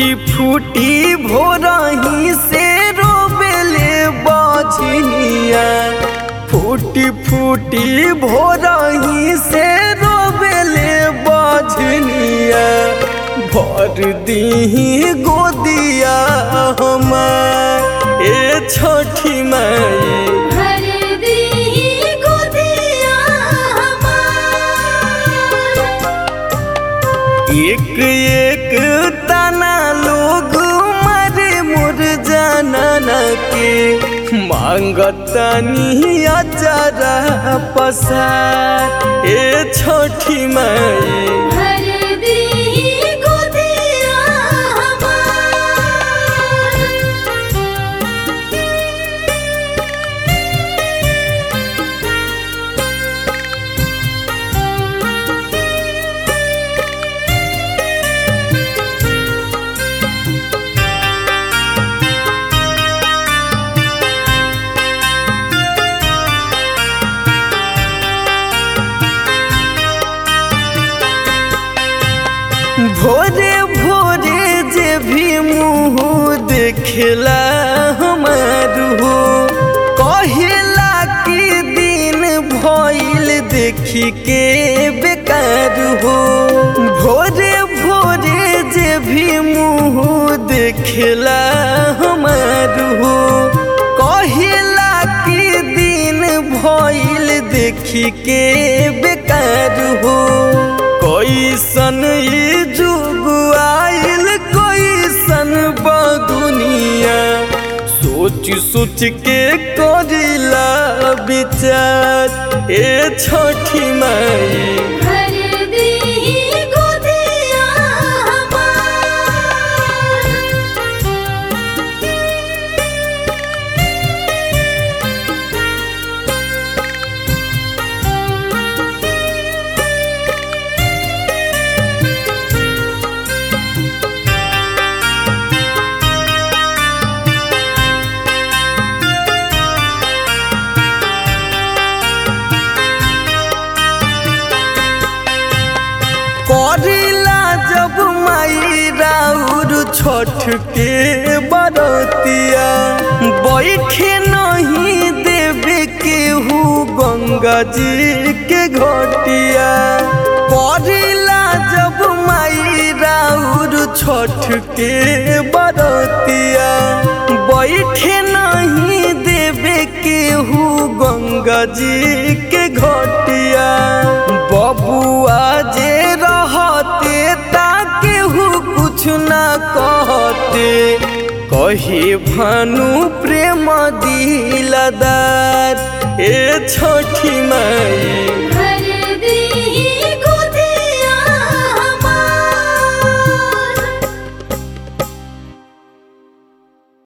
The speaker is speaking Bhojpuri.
फूटी फूटी भोरही से रोबेले बजनिया फूटी फूटी भोरही से रोबेले बजनिया भर दीही गोदिया हमार ए छठी माई भर दीही गोदिया हमार एक एक तना लोग मारे मोर जानना के मांगतनी अचारा पसार ए छोटी माई भर दीही गोदिया हमार भोरे भोरे जे भी मुँह देखला हमार हो कहेला कि दिन भइल देखी के बेकार हो भोरे भोरे जे भी मुँह देखला हमार हो कहेला कि दिन भइल देखी के बेकार हो कैसन ई जुग आइल कैसन दुनिया सोच सोच के करिला विचार ए छठी माई भर दीही गोदिया हमार करिला जब माई राउर छठ के बरतिया बैठे नहीं देवे केहू गंगा जी के घटिया करिला जब माई राउर छठ के बरतिया बैठे नहीं देवे केहू गंगा जी के घटिया बबुआ जे रहते ताकेहू कुछ ना कहते कहे भानु प्रेम दिलदार ए छोटी माई